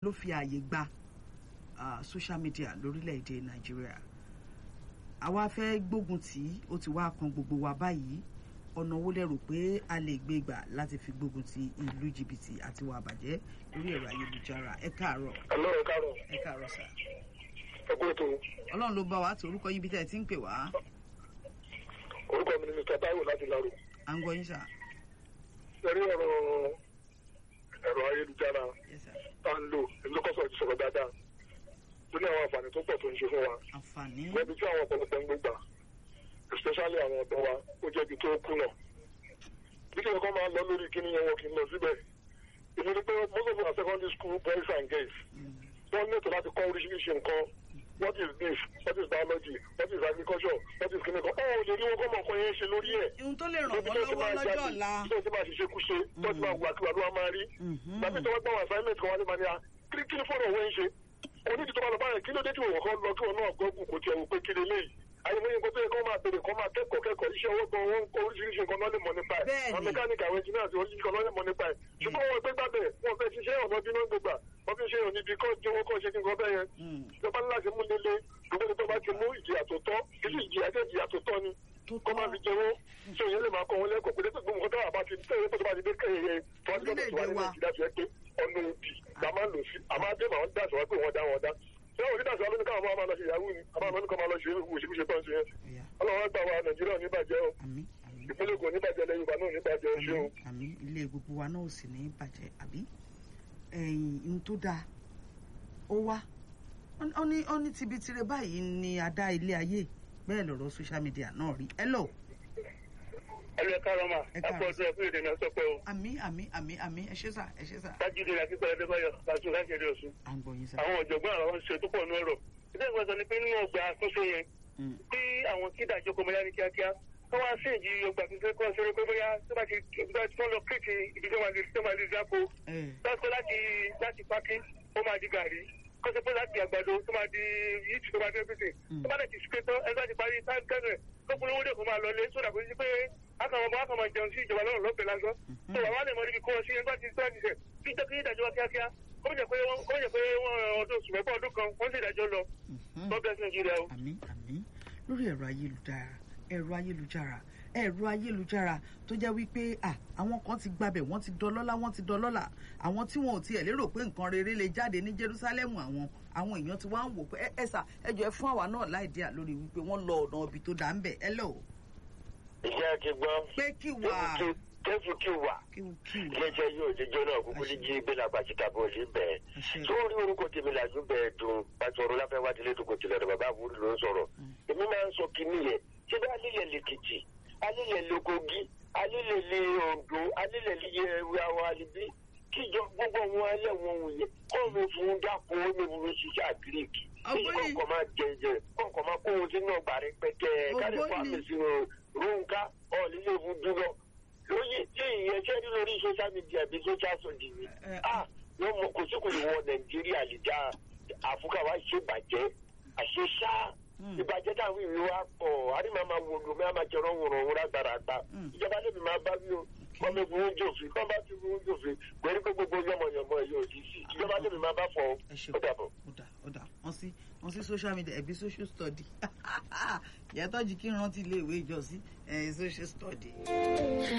ló fi ààyè gba uh, social media lórílẹ̀‐èdè nàìjíríà àwa fẹ́ gbógun tí ó ti wá kan gbogbo wa báyìí ọ̀nà wo lẹ rò pé a lè gbé gbà láti fi gbógun ti ìlú jìbìtì àti wà bàjẹ́ lórí ẹ̀rọ ayélujára ẹ káàárọ̀ Hello, ẹ káàárọ̀. ẹ káàárọ̀ sà Ẹ kú ètò. ọlọ́run ló bá wa tó orúkọ yín bí tẹ́ ẹ ti ń pè wá Orúkọ mi ni Mr. Taiwo láti Laro. à ń gbọ́ yín sà Ẹ̀rí ọ̀rọ̀ ẹ̀rọ ayélujára Yes, sir. tá ń lò èmi ló kọ́sọ̀ ti sọ̀rọ̀ dáadáa. Ó ní àwọn àǹfààní tó pọ̀ tó ń ṣe fún wa. àǹfààní Wọ́n bí tí àwọn ọ̀pọ̀lọpọ̀ ń gbé gbà. Especially àwọn ọ̀dọ́ wa, ó jẹ́ ibi tó kùnà. Bí kí ẹ̀kọ́ máa lọ lórí kíní yẹn wọn kì í lọ síbẹ̀. Èmi ni pé most of our secondary school boys and girls Mm. wọ́n ní ètò láti kọ́ oríṣiríṣi nǹkan what is this what is biology what is agriculture what is clinical ó lè rí wọn kọ́ mọ̀ nǹkan yẹn ṣe lórí ẹ̀ ohun tó lè ràn wọ́n lọ́wọ́ lọ́jọ́ ọ̀la tó ti máa ṣiṣẹ́ kúṣe tó ti máa wà kí wà ló wá máa rí Mhm. gbàgbé tó wá gbà wọn assignment kan wá ní mania kí kí ni fọ́nà òwe ń ṣe onídìí tó bá lọ báyẹn kí ló dé tí òun kan lọ kí wọn náà gọ́gù kò tiẹ̀ wò pé kí leléyìí àyẹ̀wò yẹn kó tó yẹ kó máa bèrè kó máa kẹ́kọ̀ọ́ kẹ́kọ̀ọ́ iṣẹ́ owó gan wọn kó oríṣiríṣi nǹkan náà lè mọ̀ nípa ẹ̀ Bẹ́ẹ̀ni. àwọn mẹkáníkì àwọn engineers oríṣiríṣi nǹkan náà lè mọ̀ nípa ẹ̀ ṣùgbọ́n wọn gbé gbàgbẹ́ wọn fẹ́ ṣiṣẹ́ ọ̀nà bí wọ́n gbégbà wọ́n fi ṣe òní bí kọ́ jẹ́ owó kọ́ ṣe kí nǹkan bẹ́ẹ̀ yẹn Mm. ìjọba ńlá ti mú líle gbogbo tó bá ti mú ìjìyà tó tọ́ kí ìjìyà jẹ́ ìjìyà tó tọ́ ni tó kọ́ máa fi jẹ́wọ́ ṣé òye lè máa kọ́ wọn lẹ́kọ̀ọ́ pé dé gbogbo nǹkan tó wà bá ti tẹ̀lé tó bá ti dé kẹ́yẹ tó wá ti gbọ́dọ̀ tó wá Orílẹ̀-èdè ní wa. nàìjíríà tó yẹ pé ọ̀nà òbí la máa ń lò sí àmọ́ adé màá ń dà sọ wá pé wọ́n dá wọn dá ṣé òní dà sọ wá lónìí káwọn máa lọ ṣe ìyàwó ni àmọ́ àmọ́ nìkan máa lọ ṣe òṣìṣẹ́ tó ń ṣe yẹn Ọ̀yá. ọlọ́run gbà wá nàìjíríà níbàjẹ́ o àmín àmín ìpínlẹ̀ kò níbàjẹ́ lẹ́yìn ìbá náà níbàjẹ́ o ṣeun. àmín àmín ilé gbogbo wa náà ò sì ní bàjẹ́ àbí ẹ̀yìn ohun tó dáa ó wá ó ní ó ní tibitire báyìí ni a dá ilé ayé bẹ́ẹ̀ lọ̀rọ̀ social media náà rí hello ẹlẹ́ kárọ̀ mà Ẹ káàárọ̀. àpò ọdún ẹ̀fún ìdènà sọpẹ́ o àmín àmín àmín àmín ẹ ṣé sà ẹ ṣé sà tájídé àti pẹ̀lẹ́dẹ́ báyọ̀ láti láti ẹ̀dẹ̀ ọ̀sùn à ń gbọ́ yín sà. àwọn ọ̀jọ̀gbọ́n àwọn ṣe tó pọ̀ nú ọ̀rọ̀ ìdá ìwé sọ ni pé nínú ọgbà àtúnṣe yẹn Mm. tí àwọn kídà jókòó mọ́lá ní kíákíá tó wá sí ìjì ọgbà tuntun kọ́ sórí pé bóyá tó bá ti tó bá ti tó lọ kéèkì ibi tó máa di tó máa di záko ẹ lọ́sọ̀ láti láti pákí ó máa di gàrí kó sọ pé láti àgbàdo tó máa di yíìtì tó máa di everything tó bá dẹ̀ ti ṣe tán ẹgbẹ́ ti parí táǹkẹ́rẹ̀ tó polówó dẹ̀ kó máa lọ lé sódà kó sí pé akọ̀wọ́ bá akọ̀wọ́ jẹun sí ìjọba lọ́rùn lọ́pẹ̀ lásán tó wà wá lè mọ níbi kó o sí ẹgbẹ́ ti tó àdìsẹ̀ kí jẹ́ kí ìdájọ́ wá kíákíá kó jẹ́ pé wọ́n kó jẹ́ pé wọ́n ọdún oṣù mẹ́fà ọdún kan wọ́n sì ìdájọ́ lọ mhm. God bless Nigeria o. àmín àmín lórí ẹ̀rọ ayélujára ẹ̀rọ ayélujára ẹ̀rọ ayélujára tó jẹ́ wípé à àwọn kan ti gbabẹ̀ wọ́n ti dọlọ́lá wọ́n ti dọlọ́lá àwọn tí wọn ò tiẹ̀ lérò pé nǹkan rere lè jáde ní Jerúsálẹ́mù àwọn àwọn èèyàn ti wá ń wò pé ẹ ẹ sà ẹ jọ ẹ fún àwa náà láì díà lórí wípé wọ́n lọ ọ̀nà ibi tó dá ń bẹ̀ ẹ lọ iṣẹ́ ti gbọ́ pé kí wà tẹ́fù kí wà kí kí wà iléeṣẹ́ yóò ti jóná kúkú ní jí gbé lápá síta bó lè bẹ̀. Àṣẹ. tó rí orúkọ tèmi làjú bẹ́ẹ̀ dùn pàṣọrọ láfẹ́ wá tilé tó kò tilẹ̀ rẹ̀ bàbá àbúrò ló ń sọ̀rọ̀. èmi máa ń sọ kínní yẹn ṣé bá alílẹ̀ lèkìtì alílẹ̀ lókogi alílẹ̀ lè Oǹdó alílẹ̀ lè ẹwẹ́ àwọn alibí kíjọ gbogbo wọn ẹlẹ́wọ̀n wò yẹn kọ́ mi fún dáko ó ní wúlò ṣiṣẹ́ àgíríkì Ọgbọ́n kọ̀ọ̀kan máa jẹjẹ kọ̀ọ̀kan máa kó ohun sínú ọgbà rẹ pẹ́tẹ́ kárí Ọgbọ́n fún ni. àmì sínú ronka ọ̀ọ́lílé fún dúró lóye tí ìyẹn ṣẹ́ ní lórí social media bí social studies ni Ẹ, ah wọ́n mọ kò sí kò ní wọ nàìjíríà lè dá àfúkà wá ṣe bàjẹ́ àṣeṣá Mm. ìbàjẹ́ táwọn ìwé wa pọ̀ àríwá máa wò lómi àmà jẹrọ wòrò òun lágbára àgbà Mm. ìjọba lèmi máa bá wí o wọ́n mi fún oúnjẹ òfin kọ́ bá ti fún oúnjẹ òfin pẹ̀lú pé gbogbo yọmọyọmọ yóò di sí ìjọba lèmi máa bá fọ ẹ ṣe ó dàbọ̀. ó dà ó dà wọ́n sí wọ́n sí social media ẹ̀bí social study ìyàtọ̀ jì kí n rántí ilé ìwé ìjọsí ẹ̀ social study.